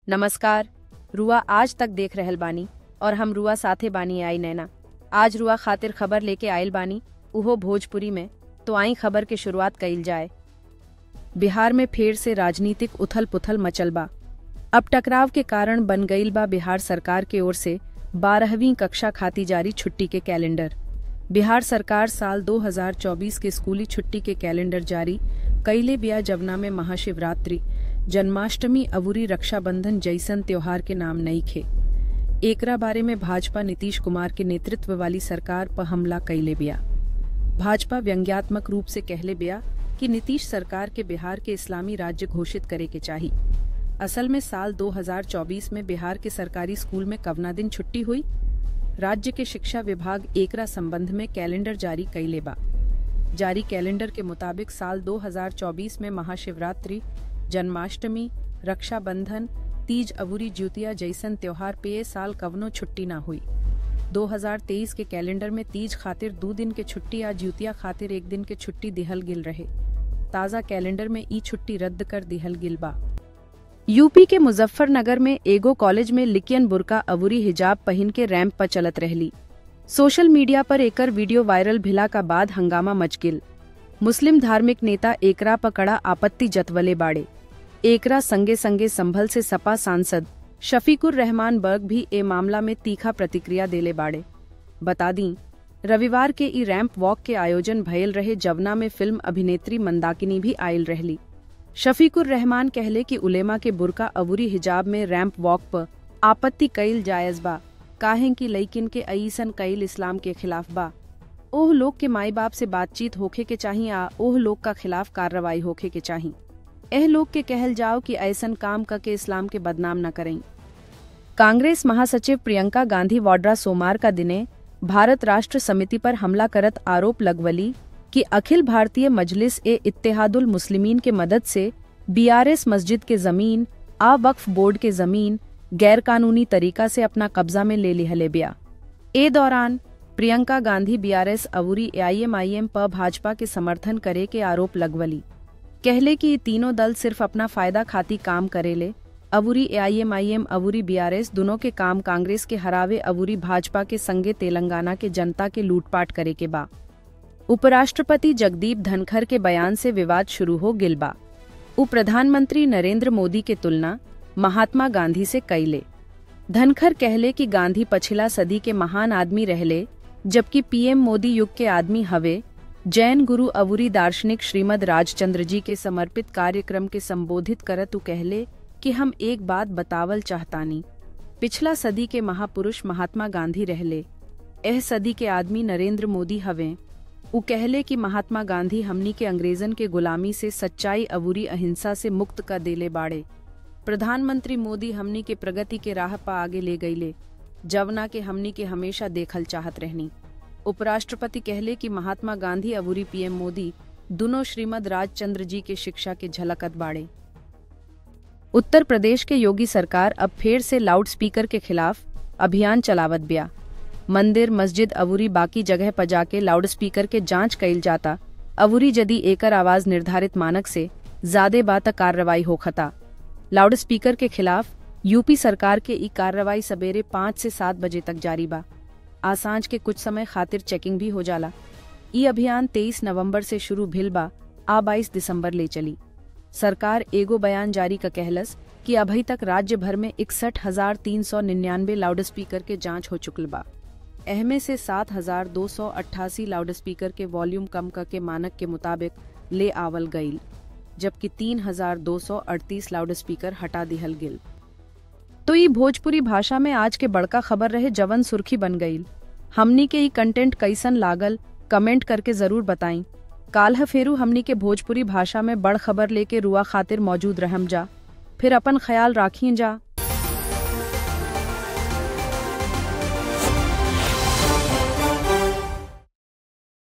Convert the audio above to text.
नमस्कार रुआ आज तक देख रहल बानी और हम रुआ साथे बानी आई नैना आज रुआ खातिर खबर लेके आयल बानी उहो भोजपुरी में तो आई खबर के शुरुआत कइल जाए बिहार में फिर से राजनीतिक उथल पुथल मचल बा अब टकराव के कारण बन गईल बा बिहार सरकार के ओर से बारहवीं कक्षा खाती जारी छुट्टी के कैलेंडर बिहार सरकार साल 2024 के स्कूली छुट्टी के कैलेंडर जारी कईले बिया जवना में महाशिवरात्रि जन्माष्टमी अवूरी रक्षाबंधन जैसन त्योहार के नाम नहीं खे एकरा बारे में भाजपा नीतीश कुमार के नेतृत्व वाली सरकार पर हमला कईले बिया भाजपा व्यंग्यात्मक रूप से कहले बिया कि नीतीश सरकार के बिहार के इस्लामी राज्य घोषित करे के चाही असल में साल 2024 में बिहार के सरकारी स्कूल में कवना दिन छुट्टी हुई राज्य के शिक्षा विभाग एकरा संबंध में कैलेंडर जारी कैले बा जारी कैलेंडर के मुताबिक साल 2024 में महाशिवरात्रि जन्माष्टमी रक्षाबंधन तीज अवूरी ज्योतिया जैसन त्योहार पे ए साल कवनो छुट्टी ना हुई 2023 के कैलेंडर में तीज खातिर दो दिन के छुट्टी या ज्योतिया खातिर एक दिन के छुट्टी दिहल गिल रहे ताज़ा कैलेंडर में ई छुट्टी रद्द कर दिहल गिल बा यूपी के मुजफ्फरनगर में एगो कॉलेज में लिकियन बुरका अवूरी हिजाब पहन के रैंप पर चलत रहली सोशल मीडिया पर एकर वीडियो वायरल भिला का बाद हंगामा मच गिल मुस्लिम धार्मिक नेता एकरा पकड़ा आपत्ति जतवले बाड़े एकरा संगे संगे संभल से सपा सांसद शफीकुर रहमान बर्ग भी ए मामला में तीखा प्रतिक्रिया देले बाड़े बता दी रविवार के ई रैंप वॉक के आयोजन भयल रहे जवना में फिल्म अभिनेत्री मंदाकिनी भी आयल रहली शफीकुर रहमान कहले कि उलेमा के बुरका अबूरी हिजाब में रैंप वॉक पर आपत्ति कईल जायज बा काहें कि लइकिन के अईसन कईल इस्लाम के खिलाफ बा ओह लोग के माई बाप से बातचीत होखे के चाही आ ओह लोग का खिलाफ कार्रवाई होखे के चाही एह लोग के कहल जाओ कि ऐसन काम करके इस्लाम के बदनाम न करें कांग्रेस महासचिव प्रियंका गांधी वाड्रा सोमवार का दिने भारत राष्ट्र समिति पर हमला करत आरोप लगवली कि अखिल भारतीय मजलिस ए इत्तेहादुल मुस्लिमीन के मदद से बीआरएस मस्जिद के जमीन आ वक्फ बोर्ड के जमीन गैरकानूनी तरीका से अपना कब्जा में ले लिहले बिया ए दौरान प्रियंका गांधी बीआरएस अवूरी एआईएमआईएम पर भाजपा के समर्थन करे के आरोप लगवली कहले कि ये तीनों दल सिर्फ अपना फायदा खाती काम करेले अवूरी एआईएमआईएम अवूरी बीआरएस दोनों के काम कांग्रेस के हरावे अवूरी भाजपा के संगे तेलंगाना के जनता के लूटपाट करे के बा उपराष्ट्रपति जगदीप धनखर के बयान से विवाद शुरू हो गिलबा उप प्रधानमंत्री नरेंद्र मोदी के तुलना महात्मा गांधी से कैले धनखर कहले कि गांधी पछिला सदी के महान आदमी रहले जबकि पीएम मोदी युग के आदमी हवे जैन गुरु अवूरी दार्शनिक श्रीमद राजचंद्र जी के समर्पित कार्यक्रम के संबोधित करत उ कहले कि हम एक बात बतावल चाहतानी पिछला सदी के महापुरुष महात्मा गांधी रहले एह सदी के आदमी नरेंद्र मोदी हवे उ कहले कि महात्मा गांधी हमनी के अंग्रेजन के गुलामी से सच्चाई अवूरी अहिंसा से मुक्त कर देले बाड़े प्रधानमंत्री मोदी हमनी के प्रगति के राह पा आगे ले गईले जवना के हमनी के हमेशा देखल चाहत रहनी उपराष्ट्रपति कहले कि महात्मा गांधी अवूरी पीएम मोदी दोनों श्रीमद राजचंद्र जी के शिक्षा के झलकत बाड़े उत्तर प्रदेश के योगी सरकार अब फिर से लाउड स्पीकर के खिलाफ अभियान चलावत बिया मंदिर मस्जिद अवूरी बाकी जगह पर जाके लाउड स्पीकर के जांच कइल जाता अवूरी यदि एकर आवाज निर्धारित मानक से ज्यादा बात कार्रवाई होखता लाउड स्पीकर के खिलाफ यूपी सरकार के ई कार्रवाई सवेरे पाँच से सात बजे तक जारी बा आसांज के कुछ समय खातिर चेकिंग भी हो जाला ई अभियान 23 नवंबर से शुरू भिल बा आ 22 दिसंबर ले चली सरकार एगो बयान जारी का कहलस कि अभी तक राज्य भर में इकसठ हजार तीन सौ निन्यानवे लाउड स्पीकर के जांच हो चुकल बा एहमे से सात हजार दो सौ अट्ठासी लाउड स्पीकर के वॉल्यूम कम करके मानक के मुताबिक ले आवल गईल जबकि तीन हजार दो सौ अड़तीस लाउड स्पीकर हटा दिहल गिल तो ये भोजपुरी भाषा में आज के बड़का खबर रहे जवन सुर्खी बन गईल हमनी के ई कंटेंट कैसन लागल कमेंट करके जरूर बताई काल्ह फेरू हमनी के भोजपुरी भाषा में बड़ खबर लेके रुआ खातिर मौजूद रहम जा फिर अपन ख्याल राखिए जा